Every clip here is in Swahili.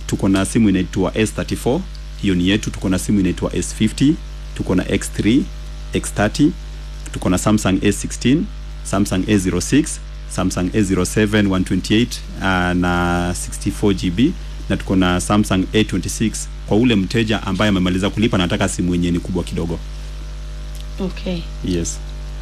tuko na simu inaitwa S34 hiyo ni yetu tuko na simu inaitwa S50 tuko na X3 X30 tuko na Samsung A16 Samsung A06 Samsung A07 128 uh, na 64 GB na tuko na Samsung A26 kwa ule mteja ambaye amemaliza kulipa na anataka simu yenye ni kubwa kidogo okay yes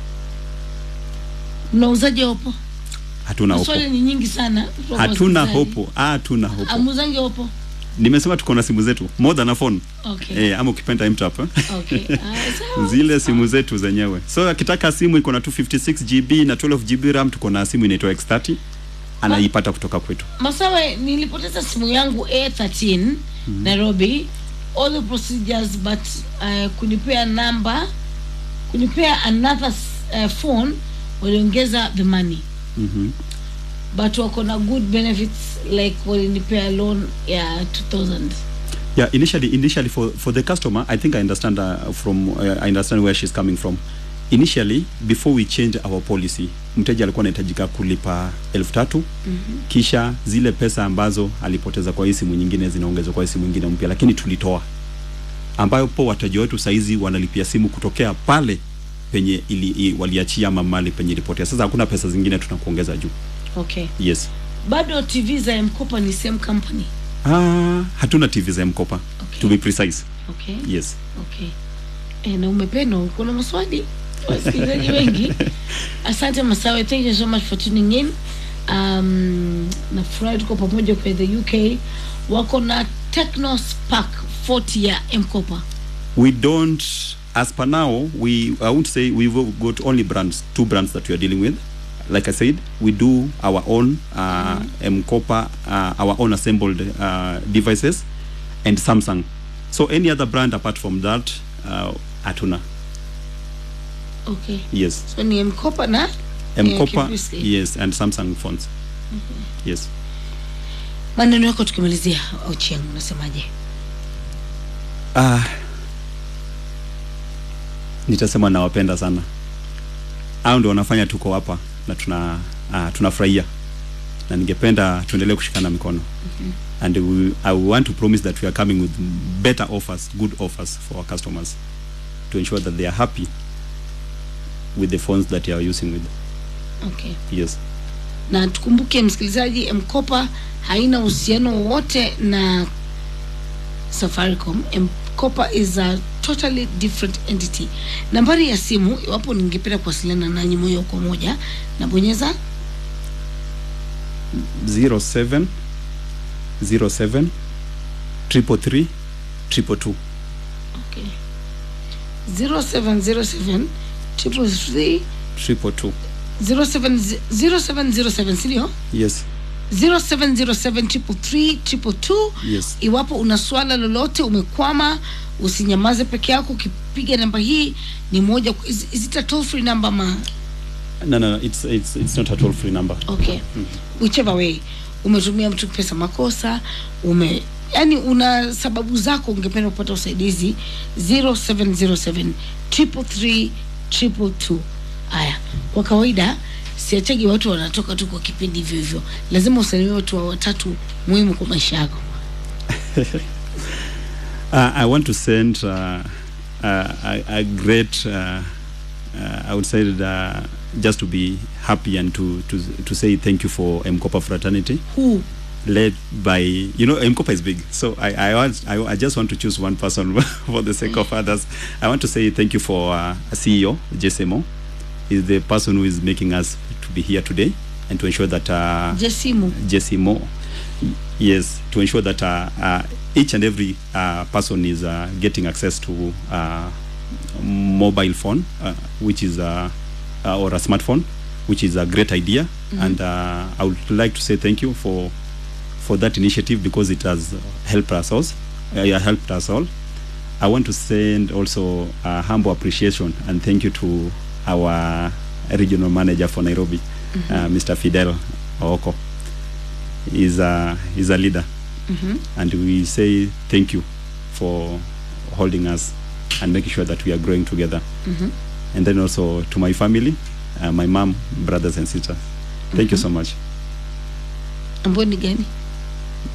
mnauzaje opo hatuna hopo maswali ni nyingi sana kutoka hatuna wasikilizaji. hopo hatuna hopo amuzange opo nimesema tuko na simu zetu more than a phone okay eh, ama ukipenda mtap eh? okay ah, sawa zile simu zetu zenyewe so akitaka simu iko na 256 GB na 12 GB RAM tuko na simu inaitwa X30 anaipata kutoka kwetu masawe nilipoteza simu yangu a13 nairobi all the procedures but uh, kunipea namba kunipea another uh, phone waliongeza the money mm but wako na good benefits like walinipea loan ya 2000 yeah initially initially for for the customer i think i understand uh, from uh, i understand where she's coming from initially before we change our policy mteja alikuwa anahitajika kulipa elfu tatu mm-hmm. kisha zile pesa ambazo alipoteza kwa hii simu nyingine zinaongezwa kwa hii simu nyingine mpya lakini tulitoa ambayo po wateja wetu saizi wanalipia simu kutokea pale penye ili, i, waliachia ama mali penye ilipotea sasa hakuna pesa zingine tunakuongeza juu okay yes bado tv za mkopa ni same company ah, hatuna tv za mkopa Okay. to be precise okay yes okay e, na umependa kuna maswali wasikilizaji wengi asante masawe thank you so much for tuning in um, nafurahi tuko pamoja kwa the uk wako na techno spark 40 ya mkopa we don't as per now we i won't say we've got only brands two brands that we are dealing with like i said we do our own uh, mkopa uh, our own assembled uh, devices and samsung so any other brand apart from that uh, hatuna okay yes so ni mkopa na mkopa Kibrisky. yes and samsung phones yes maneno yako tukimalizia ochieng unasemaje Ah, nitasema nawapenda sana. Hao ndio wanafanya tuko hapa na tuna uh, tunafurahia na ningependa tuendelee kushikana mikono and we, I want to promise that we are coming with better offers, good offers for our customers to ensure that they are happy with the phones that they are using with. okay Yes. na tukumbuke msikilizaji mkopa haina uhusiano wowote na safaricom mkopa is a totally different entity nambari ya simu iwapo ningependa kuwasiliana nanyi moja kwa moja nabonyeza 07 07 triple three triple two. okay. 0707 triple three Triple two. 07 0707 sindio Yes. 0707 triple three triple two Yes. iwapo una swala lolote umekwama usinyamaze peke yako ukipiga namba hii ni moja is, is it a toll free number ma No, no, no. It's it's it's not a toll free number. okay whichever way umetumia mtu pesa makosa ume yani una sababu zako ungependa kupata usaidizi 0707 triple three triple two haya kwa kawaida siachagi watu wanatoka tu kwa kipindi hivyo hivyo lazima usalimie watu wa watatu muhimu kwa maisha yako Uh, I want to send uh, uh, a, a great, uh, uh, I would say, that, uh, just to be happy and to, to, to say thank you for Mkopa Fraternity, who led by, you know, Mkopa is big. So I, I, want, I, I just want to choose one person for the sake of others. I want to say thank you for uh, CEO, Jesemo. Is the person who is making us to be here today and to ensure that uh, jesimu Jesse Moore. Yes, to ensure that uh, uh, each and every uh, person is uh, getting access to uh, mobile phone, uh, which is uh, uh, or a smartphone, which is a great idea. And uh, I would like to say thank you for for that initiative because it has helped us all. Uh, yeah, helped us all. I want to send also a humble appreciation and thank you to our regional manager for Nairobi, uh, Mr. Fidel Ooko. He's a, he's a leader. And we say thank you for holding us and making sure that we are growing together. And then also to my family, uh, my mom, brothers and sisters. Thank you so much. ambayo ni gani